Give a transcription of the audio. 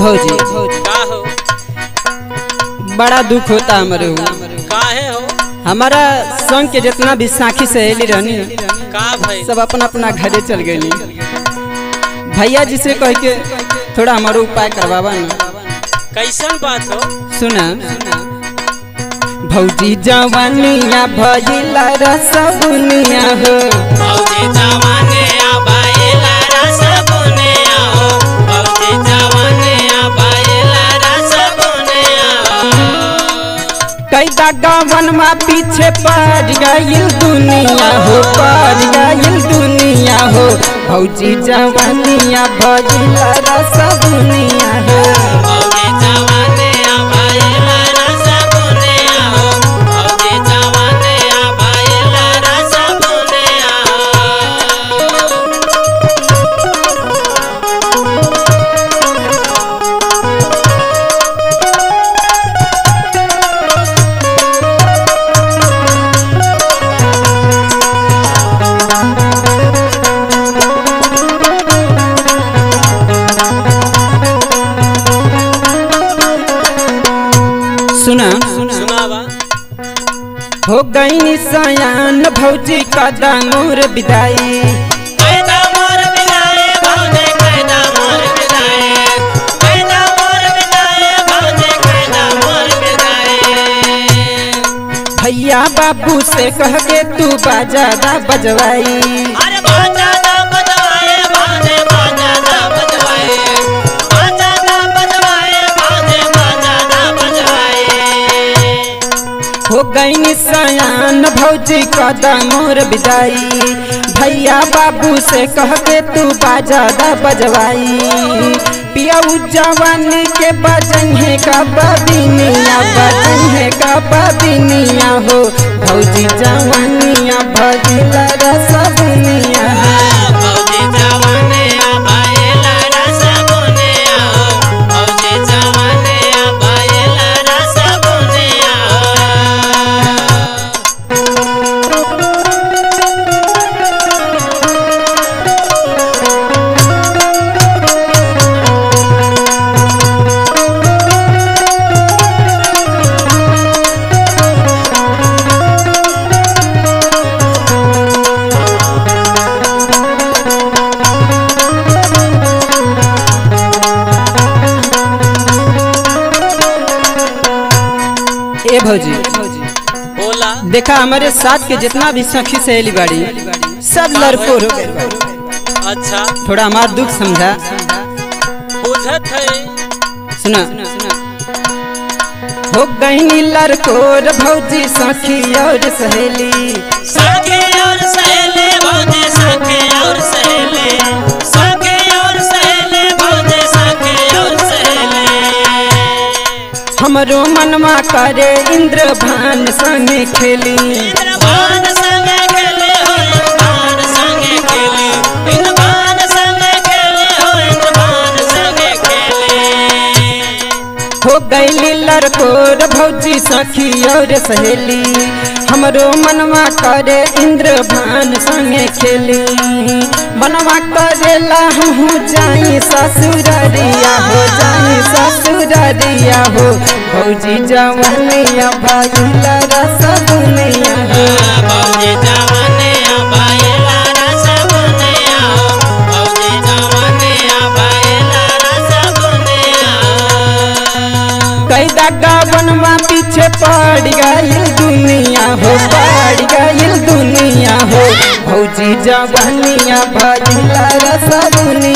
भौजी का हो बड़ा दुख होता हमारे ऊ। काहे हो हमारा संग के जितना भी साखी सहेली रहनी का भाई सब अपना अपना घरे चल गई भैया जी से कह के थोड़ा हमारा उपाय करवावा ना कैसन बात हो सुना भौजी जवानिया भइला रसगुनिया हो भौजी जवाने आबाएला रस बुने हो भौजी जवाने आबाएला रस बुने कैदा गवन मा पीछे पड़ गइल दुनिया हो पड़ गइल दुनिया हो भौजी जवानिया भइला रसगुनिया हो भौजी जवाने आबाएला रस बुने हो भौजी जवाने आबाएला रस बुने सुना सुनावा हो गई सयान भौजी कदा मोर विदाई कैदा मोर बिलाए भौजे कैदा मोर बिलाए कैदा मोर बिलाए भौजे कैदा मोर बिलाए भैया बाबू से कह के तू बाजादा बजवाई अरे बाजा दा बजवाए भौजे बाजा दा बजवाए बाजा दा बजवाए भौजे बाजा दा बजवाए हो गई सयान भौजी कदा मोर विदाई भैया बाबू से कह के तू बाजादा बजवाई पिया जवानी के बजहे का बबिनिया बजहे का बबिनिया हो भौजी जवानिया भजिला रसबुनिया भौजे जवाने आबाएला रस बुने हो भौजे जवाने आबाएला रस बुने ए भौजी बोला देखा हमारे साथ के जितना भी सखी सहेली बाड़ी सब लड़कोर हो गए बाड़ी। अच्छा थोड़ा हमारा दुख समझा बुझत है सुना हो गई लड़कोर भौजी सखी और सहेली सखे और सहेले भौजे सखे और सहेले सखे और सहेले भौजे सखे और सहेले हमरो मनवा करे इंद्र भान संगे खेली इंद्रभान संगे खेले हो इंद्रभान संगे खेले इंद्रभान संगे खेले हो इंद्रभान संगे खेले हो गई लड़कोर भौजी सखी और सहेली हमरो मनवा करे इंद्र भान संगे खेली बनवा करेला हमहू जाई ससुररिया हो जाई ससुररिया हो भौजी जवानिया भइला रसगुनिया हो भौजे जवाने आबाएला रस बुने हो भौजे जवाने आबाएला रस बुने कैदा गावनवा पीछे पड़ गइल दुनिया हो पड़ गइल दुनिया हो भौजी जवानिया भइला रसगुनिया